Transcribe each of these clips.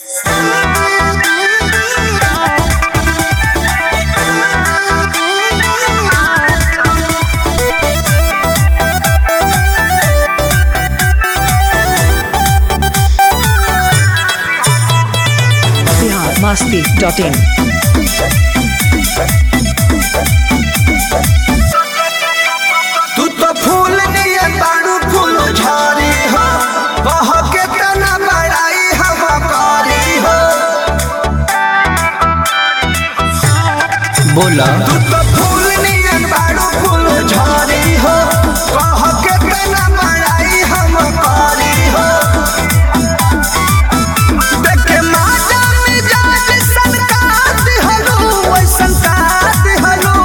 masti.in. तू तो फूल निये बाड़ू फूल झारी हो कह के तना बड़ाई हम कारी हो बोला तू तो फूल निये बाड़ू फूल झारी हो कह के तना बड़ाई हम कारी हो देखे माता मिजाज सनकात हलो वैसन कात हलो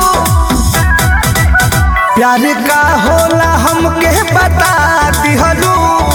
प्यार का होला हमके बता दिहलू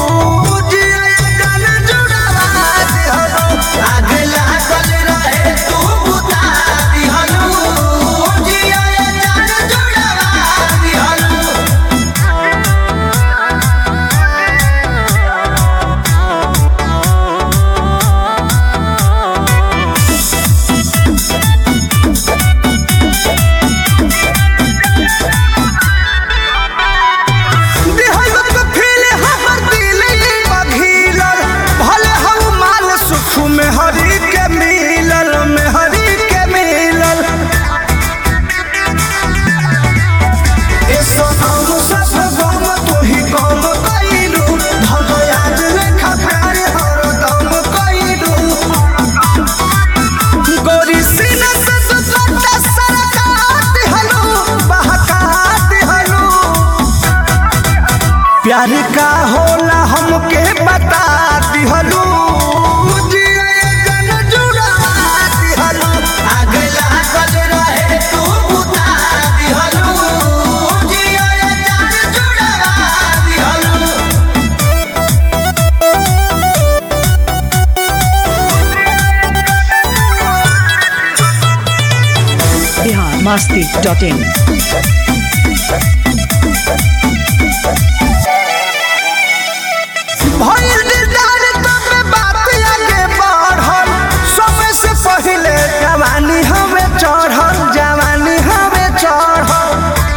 में हरी के मिलल में हरी के मिलल ए सोनम सब गम तू ही गम कइलू भगयाज लेखा प्यार हरदम कइलू गोरी सीना से दुपट्टा सरकात हलो बहकात हलो प्यार का होला हमके बता दिहलू Bihar masti.in. भइल दिलदार तबे बात आगे बढ़ल समय से पहिले जवानी हमें चढ़ल जवानी हमें चढ़ल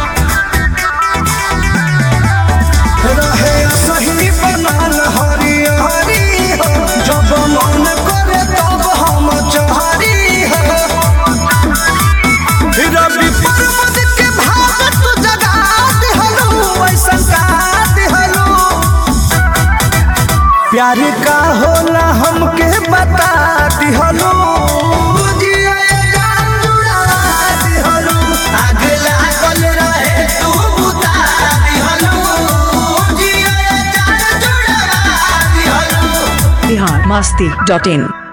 रहे सही बनल हरी हरी हो जब मन करे तब हम चहरी हो रवि पर्वत के भाव तू जगा दिहलू ऐसन का दिहलू प्यार का होला हमके बता दिहलू Bihar masti.in.